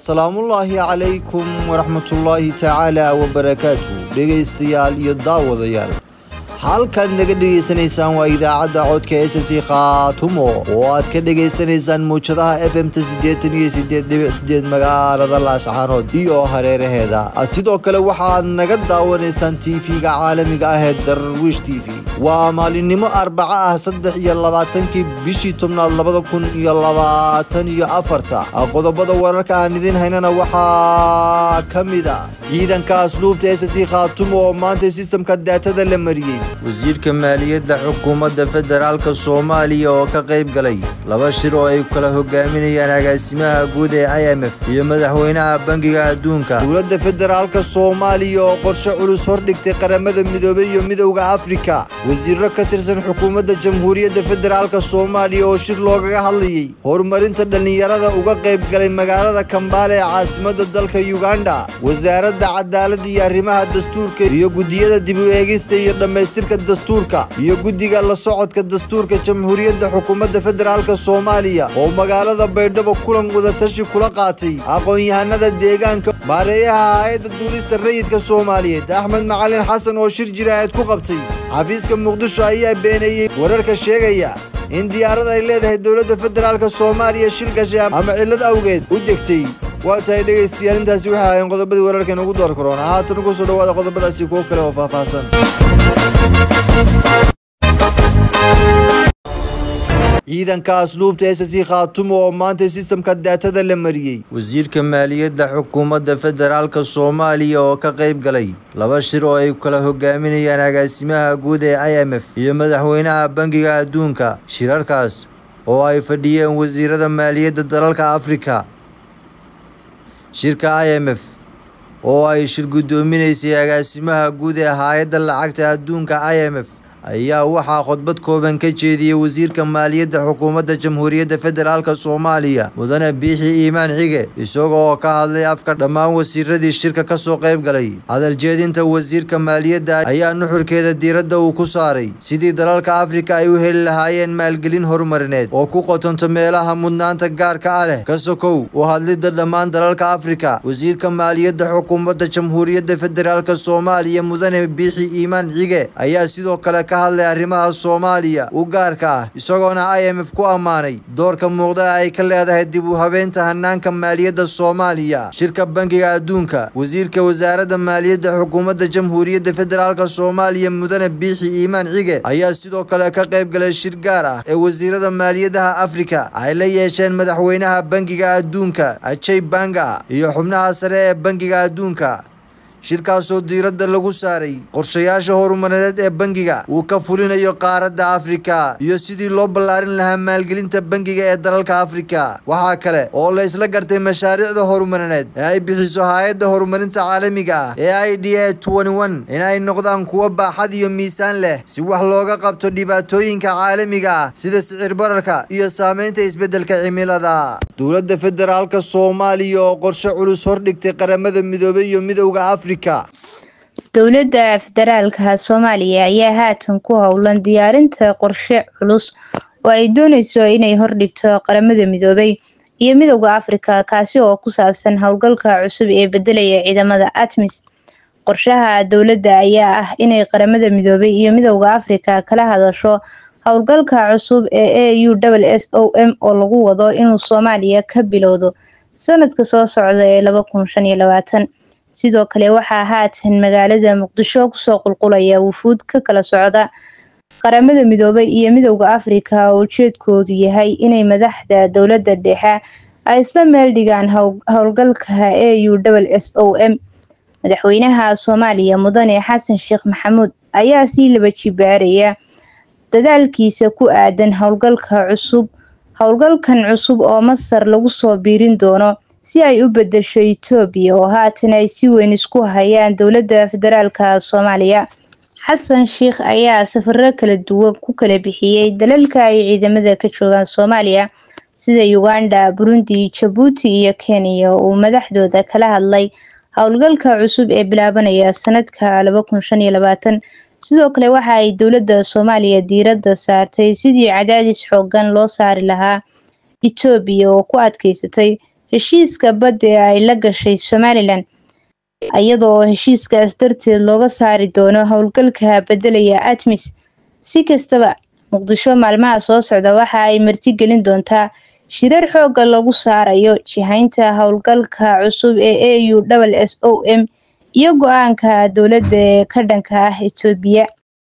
asalaamullaahi calaykum waraxmatullaahi tacaala wabarakaatu dhegaystayaal iyo daawadayaal halkaad naga dhegaysanaysaan waa idaacadda codka s c khaatumo oo aad ka dhegaysanaysaan muwjadaha f m ta siddeetan iyo siddeed dhibic sideed magaalada laascaanood iyo hareeraheeda sidoo kale waxaad naga daawanaysaan tv-ga caalamiga ah ee darwish t v waa maalinimo arbaco ah saddex iyo labaatankii bishii tobnaad labada kun iyo labaatan iyo afarta qodobada wararka aan idiin haynana waxaa ka mid a ciidanka asluubta s c khaatumo oo maanta sistamka daatada la mariyey wasiirka maaliyadda xukuumadda federaalka soomaaliya oo ka qayb galay laba shir oo ay kala hogaaminayaan agaasimaha guud ee i m f iyo madaxweynaha bangiga adduunka dowladda federaalka soomaaliya oo qorshe culus hordhigtay qaramada midoobey iyo midowda afrika wasiiro ka tirsan xukuumadda jamhuuriyadda federaalka soomaaliya oo shir loogaga hadlayey horumarinta dhallinyarada uga qayb galay magaalada kambaale ee caasimadda dalka yuganda wasaaradda cadaaladda iyo arrimaha dastuurka iyo guddiyada dib u eegista iyo dhammaystirka dastuurka iyo guddiga la socodka dastuurka jamhuuriyadda xukuumadda federaalka soomaaliya oo magaalada baydhabo kulan wadatashi kula qaatay aqoon-yahanada deegaanka maareeyaha hay-adda duulista rayidka soomaaliyeed axmed macalin xasan oo shir jiraahad ku qabtay xafiiska muqdisho ayaa beeneeyey wararka sheegaya in diyaarad ay leedahay dowladda federaalka soomaaliya shil gashay ama cillad awgeed u degtay waa tahay dhegaystayaal intaasi waxay ahayn qodobadii wararkan ugu door karoona haatan ugu soo dhawaada qodobadaasi kuwo kale oo faahfaahsan ciidanka asluubta s c khaatumo oo maanta sistamka daatada la mariyey wasiirka maaliyadda xukuumadda federaalka soomaaliya oo ka qayb galay laba shir oo ay kala hogaaminayaan agaasimaha guud ee i m f iyo madaxweynaha bangiga adduunka shirarkaas oo ay fadhiyeen wasiirada maaliyadda dalalka afrika shirka i m f oo ay shir guddoominaysay agaasimaha guud ee hay-adda lacagta adduunka i m f ayaa waxaa khudbad kooban ka jeediyey wasiirka maaliyadda xukuumadda jamhuuriyadda federaalka soomaaliya mudane biixi iimaan xige isaga oo ka hadlay afka dhammaan wasiiradii shirka ka soo qayb galay hadaljeedinta wasiirka maaliyadda ayaa nuxurkeeda diiradda uu ku saaray sidii dalalka afrika ay u heli lahaayeen maalgelin horumarineed oo ku qotonto meelaha mudnaanta gaarka ah leh ka sokow u hadlidda dhammaan dalalka afrika wasiirka maaliyadda xukuumadda jamhuuriyadda federaalka soomaaliya mudane biixi iimaan xige ayaa sidoo kale hadlay arrimaha soomaaliya u gaarka ah isagoona i m f ku ammaanay doorka muuqda ay ka leedahay dib u habeynta hanaanka maaliyadda soomaaliya shirka bangiga adduunka wasiirka wasaaradda maaliyadda xukuumadda jamhuuriyadda federaalka soomaaliya mudane biixi iimaan xige ayaa sidoo kale ka qayb galay shir gaar ah ee wasiirada maaliyadaha afrika ay la yeesheen madaxweynaha bangiga adduunka ajay banga iyo xubnaha sare ee bangiga adduunka shirkaasoo diiradda lagu saaray qorshayaasha horumarineed ee bangiga uu ka fulinayo qaaradda afrika iyo sidii loo ballaarin lahaa maalgelinta bangiga ee dalalka afrika waxaa kale oo la isla gartay mashaariicda horumarineed ee ay bixiso hay-adda horumarinta caalamiga ah ee i d a in ay noqdaan kuwo baaxad iyo miisaan leh si wax looga qabto dhibaatooyinka caalamiga ah sida sicir bararka iyo saameynta isbeddelka cimilada dowladda federaalka soomaaliya oo qorshe culus hordhigtay qaramada midoobey iyo midowda afrika dowladda federaalka soomaaliya ayaa haatan ku howlan diyaarinta qorshe culus oo ay dooneyso inay hordhigto qaramada midoobay iyo midowda afrika kaasi oo ku saabsan howlgalka cusub ee bedelaya ciidamada atmis qorshaha dowladda ayaa ah inay qaramada midoobay iyo midowda afrika kala hadasho howlgalka cusub ee a u s o m oo lagu wado inuu soomaaliya ka bilowdo sanadka soo socda ee laba kun shan iyo labaatan sidoo kale waxaa haatan magaalada muqdisho kusoo qulqulaya wufuud ka kala socda qaramada midoobay iyo midowda afrika oo ujeedkoodu yahay inay madaxda dowladda dhexe ay isla meel dhigaan howlgalka a u s o m madaxweynaha soomaaliya mudane xasan sheekh maxamuud ayaa sii laba jibaaraya dadaalkiisa ku aadan howlgalka cusub howlgalkan cusub oo masar lagu soo biirin doono si ay u bedesho etoobiya oo haatan ay si weyn isku hayaan dowladda federaalka soomaaliya xasan sheekh ayaa safaro kala duwan ku kala bixiyey dalalka ay ciidamada ka joogaan soomaaliya sida uganda burundi jabuuti iyo kenya uu madaxdooda kala hadlay howlgalka cusub ee bilaabanaya sanadka laba kun shan iyo labaatan sidoo kale waxa ay dowladda soomaaliya diiradda saartay sidii cadaadis xoogan loo saari lahaa etoobiya oo ku adkeysatay heshiiska badda ee ay la gashay somalilan iyada oo heshiiskaas darteed looga saari doono howlgalka bedelaya atmis si kastaba muqdisho maalmaha soo socda waxa ay martigelin doontaa shirar xooga lagu saarayo jihaynta howlgalka cusub ee a u s o m iyo go-aanka dowladda ee ka dhanka ah etoobiya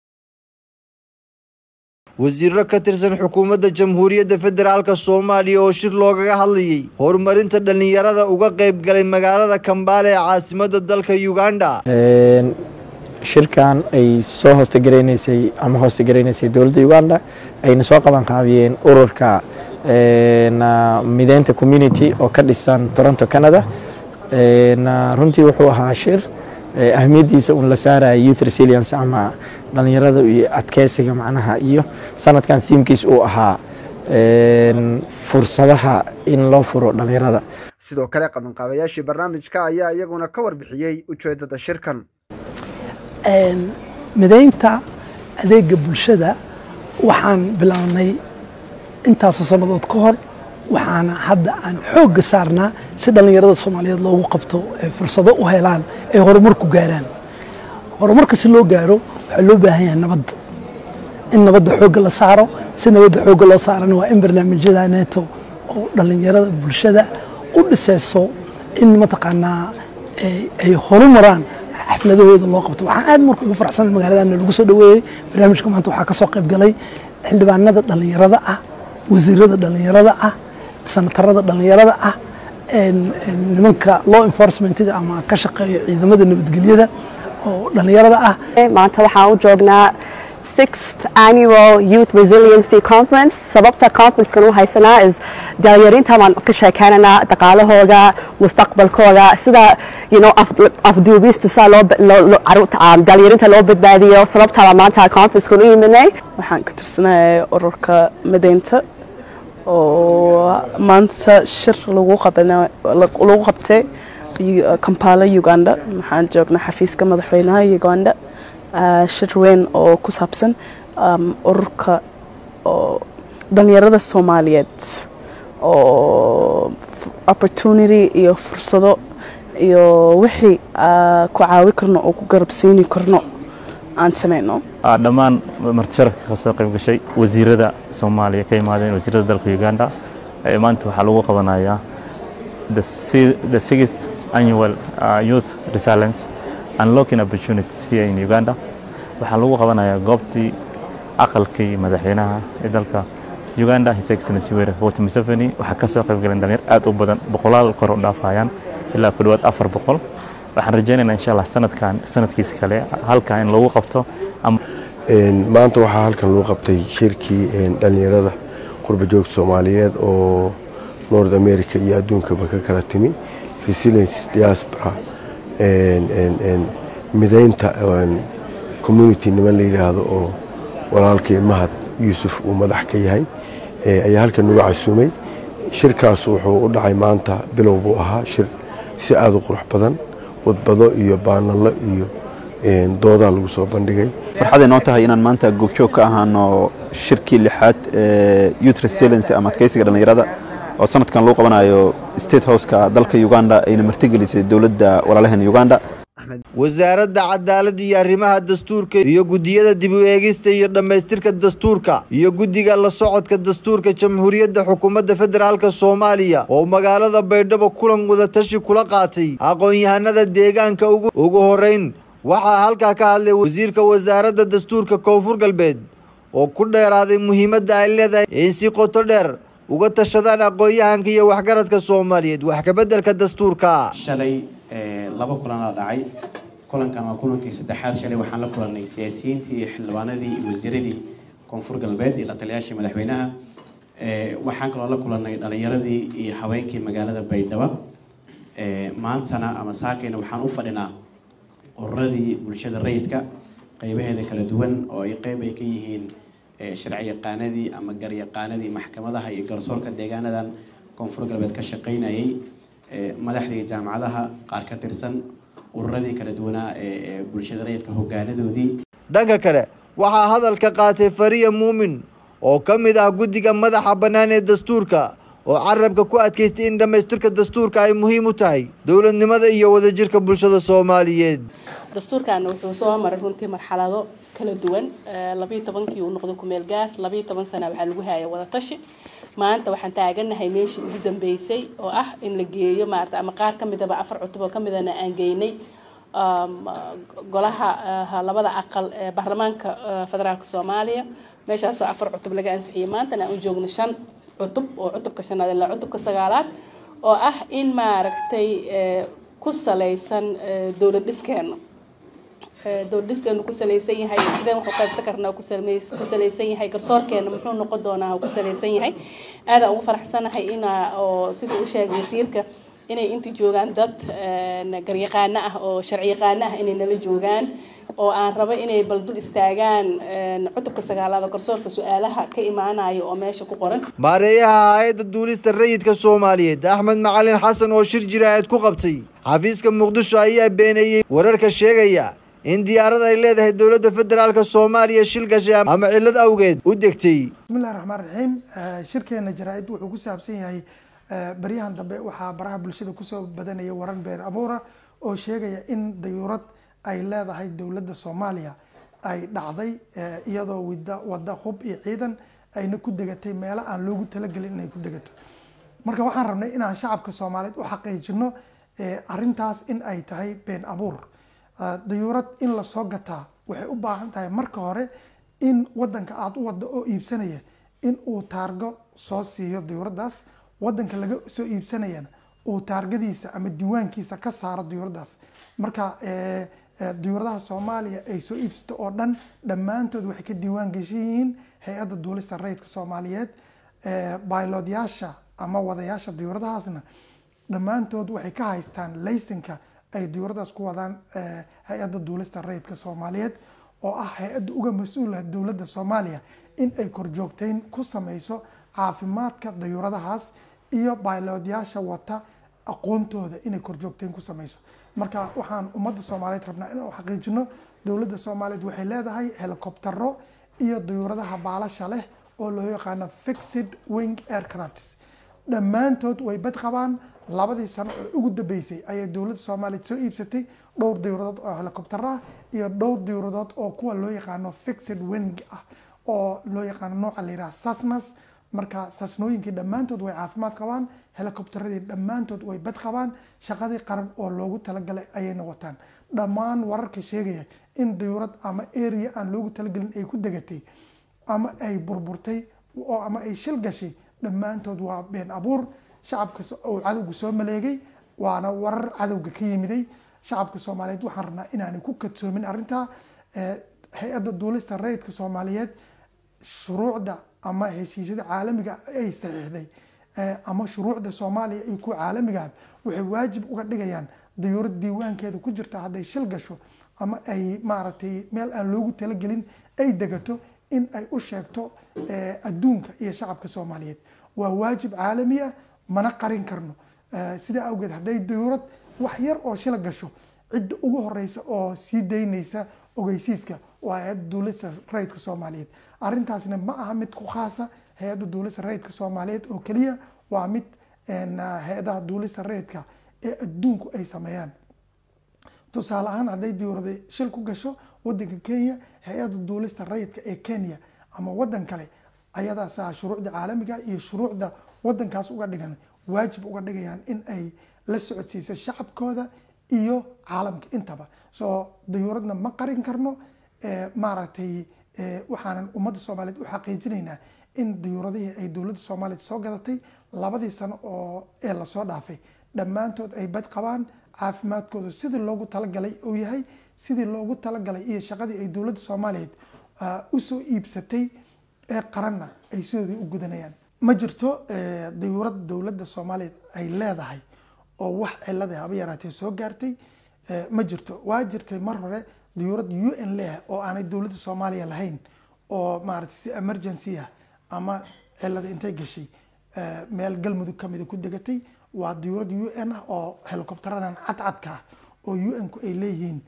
wasiiro ka tirsan xukuumadda jamhuuriyadda federaalk soomaaliya oo shir loogaga hadlayay horumarinta dhallinyarada uga qayb galay magaalada kambaale ee caasimadda dalka uganda shirkan ay soo hoostagaraysay ama hoostagaraysay dowladda uganda ayna soo qaban qaabiyeen ururka mideynta community oo ka dhisan toronto canada runtii wuxuu ahaa shir ahmiyadiisa un la saaraya youth resilience ama dhalinyarada iyo adkeysiga macnaha iyo sanadkan thiimkiis uu ahaa fursadaha in loo furo dhalinyarada sidoo kale qabanqaabayaashii barnaamijka ayaa iyaguna ka warbixiyey ujeedada shirkan mideynta adeega bulshada waxaan bilownay intaasoo sannadood ka hor waxaana hadda aan xoogga saarnaa si dhallinyarada soomaaliyeed loogu qabto ay fursado u helaan ay horumar ku gaaraan horumarka si loo gaaro waxaa loo baahan yahay nabadda in nabadda xoogga la saaro si nabadda xoogga loo saarana waa in barnaamijyada neeto oo dhallinyarada bulshada u dhisayso in mataqaanaa ay horumaraan xafladahooda loo qabto waxaan aad marka ugu faraxsan magaaladana lagu soo dhaweeyey barnaamijka maanta waxaa ka soo qayb galay xildhibaanada dhallinyarada ah wasiirada dhallinyarada ah sanatarada dhallinyarada ah nimanka law enforcementiga ama ka shaqeeya ciidamada nabadgelyada oo dhallinyarada ah maanta waxaan u joognaa sixth annual youth resiliency conference sababta conferencekan u haysanaa is dhalinyarinta baan ka sheekeynanaa dhaqaalahooda mustaqbalkooda sida you know afduubista sida loo dhalinyarinta loo badbaadiyo sababtaa maanta conferencekan u yiminay waxaan ka tirsanahay ururka mideynta oo maanta shir lagu qabtay kampala uganda waxaan joognaa xafiiska madaxweynaha uganda shir weyn oo ku saabsan ururka dhalinyarada soomaaliyeed oo opportunity iyo fursado iyo wixii ku caawi karno oo ku garabsiini karno aan sameyno dhammaan martisharafka ka soo qayb gashay wasiirada soomaaliya ka imaadeen wasiirada dalka uganda maanta waxaa lagu qabanayaa the sixth annual youth resilience unlocking opportunities here in uganda waxaa lagu qabanayaa goobtii aqalkii madaxweynaha ee dalka uganda his excellency were wot museveni waxaa ka soo qayb galeen dhalinyar aad u badan boqolaal kor u dhaafayaan ilaa ku dhawaad afar boqol waxaan rajaynaynaa insha allah sanadkan sanadkiisa kale halkan in lagu qabto maanta waxaa halkan lagu qabtay shirkii dhalinyarada qurba joogta soomaaliyeed oo north america iyo adduunkaba ka kala timi resilience diaspora mideynta community niman la yidhaahdo oo walaalkii mahad yuusuf uu madax ka yahay ayaa halkan nagu casuumay shirkaas wuxuu u dhacay maanta bilow buu ahaa shir si aada u qurux badan khudbado iyo baanallo iyo doodaa lagu soo bandhigay farxaday noo tahay inaan maanta goobjoog ka ahaano shirkii lixaad ee youth resilience ama adkeysiga dhallinyarada oo sanadkan lagu qabanayo state houseka dalka uganda ayna martigelisay dowladda walaalaheena uganda wasaaradda cadaaladda iyo arrimaha dastuurka iyo guddiyada dib u eegista iyo dhammaystirka dastuurka iyo guddiga la socodka dastuurka jamhuuriyadda xukuumadda federaalk soomaaliya oo magaalada baydhabo kulan wadatashi kula qaatay aqoon-yahanada deegaanka ugu horeyn waxaa halkaa ka hadlay wasiirka wasaaradda dastuurka koonfur galbeed oo ku dheeraaday muhiimadda ay leedahay in si qoto dheer uga tashadaan aqoon-yahanka iyo waxgaradka soomaaliyeed wax kabeddelka dastuurka shalay laba kulanaa dhacay kulankan waa kulankii saddexaad shalay waxaan la kulannay siyaasiyiintii iyo xildhibaanadii iyo wasiiradii koonfur galbeed iyo la taliyaashii madaxweynaha waxaan kaloo la kulannay dhalinyaradii iyo haweenkii magaalada baydhabo maantana ama saakayna waxaan u fadhinaa ururadii bulshada rayidka qeybaheeda kala duwan oo ay qeyb ay ka yihiin sharci yaqaanadii ama garyaqaanadii maxkamadaha iyo garsoorka deegaanadan koonfur galbeed ka shaqaynayay madaxdii jaamacadaha qaar ka tirsan ururadii kala duwanaa ee bulshada rayidka hogaanadoodii dhanka kale waxaa hadalka qaatay fariya muumin oo ka mid ah guddiga madaxa bannaan ee dastuurka oo carabka ku adkaystay in dhammaystirka dastuurka ay muhiim u tahay dowladnimada iyo wadajirka bulshada soomaaliyeed dastuurkan wuxuu soo maray runtii marxalado kala duwan labayo tobankii uu noqday kumeel gaar labayo toban sana waxaa lagu haya wadatashi maanta waxaan taaganahay meeshii ugu dambeysay oo ah in la geeyo maarata ama qaar ka midaba afar cutub oo ka midana aan geynay golaha labada aqal ee baarlamaanka federaalka soomaaliya meeshaasoo afar cutub laga ansixiyay maantana aan u joogno shan cutub oo cutubka shanaad ilaa cutubka sagaalaad oo ah in maaragtay ku salaysan dowlad dhiskeena dowlad dhiskeenu ku salaysan yahay sideen waxu qaybsan karnaa ku salaysan yahay garsoorkeena muxuu noqon doonaa ku salaysan yahay aadaan ugu faraxsanahay inaa oo sida u sheegay wasiirka inay inta joogaan dad garyaqaano ah oo sharci yaqaano ah inay nala joogaan oo aan rabo inay bal dul istaagaan cutubka sagaalaad oo garsoorka su-aalaha ka imaanayo oo meesha ku qoran maareeyaha hay-adda duulista rayidka soomaaliyeed axmed macalin xasan oo shir jiraahid ku qabtay xafiiska muqdisho ayaa beeneeyey wararka sheegaya in diyaarad ay leedahay dowladda federaalka soomaaliya shil gashay ama cillad awgeed u degtay bismillahi raxmaan raxiim shirkeena jaraa-id wuxuu ku saabsan yahay baryahan dambe waxaa baraha bulshada kusoo badanaya warar been abuura oo sheegaya in dayuurad ay leedahay dowladda soomaaliya ay dhacday iyadoo wida wada hub iyo ciidan ayna ku degatay meelo aan loogu talagelin inay ku degato marka waxaan rabnay inaan shacabka soomaaliyeed u xaqiijino arintaas in ay tahay been abuur dayuurad in lasoo gataa waxay u baahan tahay marka hore in wadanka aada u wada oo iibsanaya in uu taargo soo siiyo dayuuradaas wadanka laga soo iibsanayana uu taargadiisa ama diiwaankiisa ka saaro dayuuradaas marka dayuuradaha soomaaliya ay soo iibsato oo dhan dhammaantood waxay ka diiwaan geshan yihiin hay-adda duulista rayidka soomaaliyeed baylodyaasha ama wadayaasha dayuuradahaasna dhammaantood waxay ka haystaan laysanka ay dayuuradaas ku wadaan hay-adda duulista rayidka soomaaliyeed oo ah hay-adda uga mas-uula dowladda soomaaliya in ay korjoogteyn ku sameyso caafimaadka dayuuradahaas iyo baylodyaasha wata aqoontooda inay korjoogteyn ku sameyso marka waxaan ummadda soomaaliyeed rabnaa inaan xaqiijino dowladda soomaaliyeed waxay leedahay helicoptero iyo dayuuradaha baalasha leh oo loo yaqaano fixed wing aircrafts dhammaantood way bad qabaan labadii sano oo ugu dambeysay ayay dowladda soomaaliyeed soo iibsatay dhowr dayuuradood oo helicopter ah iyo dhowr dayuuradood oo kuwa loo yaqaano fixed wing ah oo loo yaqaano nooca la yiraha sasnas marka sasnooyinkii dhammaantood way caafimaad qabaan helicopteradii dhammaantood way bad qabaan shaqadii qaran oo loogu talagalay ayayna wataan dhammaan wararka sheegaya in dayuurad ama area aan loogu talagelin ay ku degatay ama ay burburtay oo ama ay shil gashay dhammaantood waa been abuur shacabka uu cadowga soo maleegay waana warar cadowga ka yimiday shacabka soomaaliyeed waxaan rabnaa inaanay ku kadsoomin arrintaa hay-adda duulista rayidka soomaaliyeed shuruucda ama heshiisyada caalamiga ay saxiixday ama shuruucda soomaaliya iyo kuwa caalamiga waxay waajib uga dhigayaan dayuurad diiwaankeeda ku jirta hadday shil gasho ama ay maaragtay meel aan loogu talagelin ay degato in ay u sheegto adduunka iyo shacabka soomaaliyeed waa waajib caalami ah mana qarin karno sidaa awgeed hadday dayuurad wax yar oo shila gasho cidda ugu horeysa oo sii daynaysa ogeysiiska waa hay-adda duulista rayidka soomaaliyeed arrintaasna ma aha mid ku khaasa hay-adda duulista rayidka soomaaliyeed oo keliya waa mid hay-adaha duulista rayidka ee adduunku ay sameeyaan tusaale ahaan hadday diyuurada shil ku gasho wadanka kenya hay-adda duulista rayidka ee kenya ama wadan kale ayadaasaa shuruucda caalamiga iyo shuruucda wadankaas uga dhigan waajib uga dhigayaan in ay la socodsiiso shacabkooda iyo caalamka intaba soo dayuuradna ma qarin karno maaragtay waxaanan ummadda soomaaliyeed u xaqiijinaynaa in dayuuradihii ay dowladda soomaaliyeed soo gadatay labadii sano oo ee lasoo dhaafay dhammaantood ay bad qabaan caafimaadkooda sidii loogu talagalay uu yahay sidii loogu talagalay iyo shaqadii ay dowladda soomaaliyeed usoo iibsatay ee qaranna ay sidoodii u gudanayaan ma jirto dayuurad dowladda soomaaliyeed ay leedahay oo wax cilada haba yaraatee soo gaartay ma jirto waa jirtay mar hore dayuurad u n leh oo aanay dowladda soomaaliya lahayn oo maaragtay si emergency ah ama cilada intay gashay meel galmudug kamida ku degatay waa dayuurad u n ah oo helicopteradan cadcadka ah oo u n ku ay leeyihiin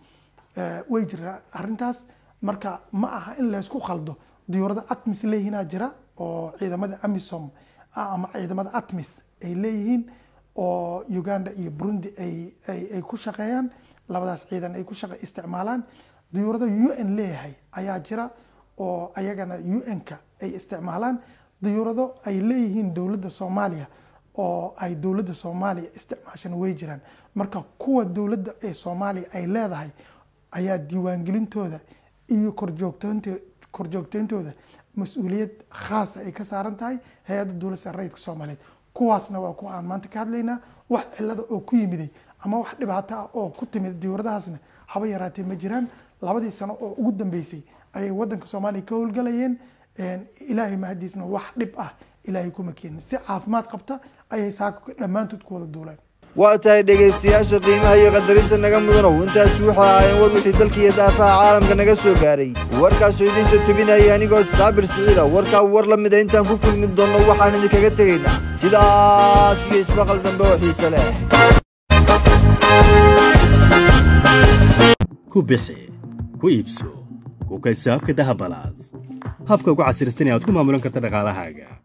way jira arrintaas marka ma aha in laysku khaldo dayuurada atmis leeyihiinaa jira oo ciidamada amisom ama ciidamada atmis ay leeyihiin oo uganda iyo burundi ay ay ku shaqeeyaan labadaas ciidan ay ku shaqa isticmaalaan diyuurada u n leeyahay ayaa jira oo ayagana u n-ka ay isticmaalaan diyuurado ay leeyihiin dowladda soomaaliya oo ay dowladda soomaaliya isticmaashana way jiraan marka kuwa dowladda ee soomaaliya ay leedahay ayaa diiwaangelintooda iyo korjoogtoonto korjoogteyntooda mas-uuliyad khaasa ay ka saaran tahay hay-adda dowladda sarreedka soomaaliyeed kuwaasna waa kuwa aan maanta ka hadlaynaa wax cilada oo ku yimiday ama wax dhibaato ah oo ku timid diyuuradahaasna haba yaraatee ma jiraan labadii sano oo ugu dambeysay ayay wadanka soomaaliya ka howlgalayeen ilaahay mahadiisna wax dhib ah ilaahay kuma keenin si caafimaad qabta ayay saaka dhammaantood ku wada duuleen waa tahay dhegaystayaasha qiimaha iyo qadarinta naga mudanow intaasi waxay ahaayeen war wixii dalka iyo daafaha caalamka naga soo gaaray warkaasoo idiinsa tebinaya anigoo saabir siciida warkaa war la mida intaan ku kulmi doonno waxaan idinkaga tegaynaa sidaas iyo ismaqal dambe oo xiise leh ku bixi ku iibso ku kaysaabka dahabalaas habka ugu casirsan ee aad ku maamulan karta dhaqaalahaaga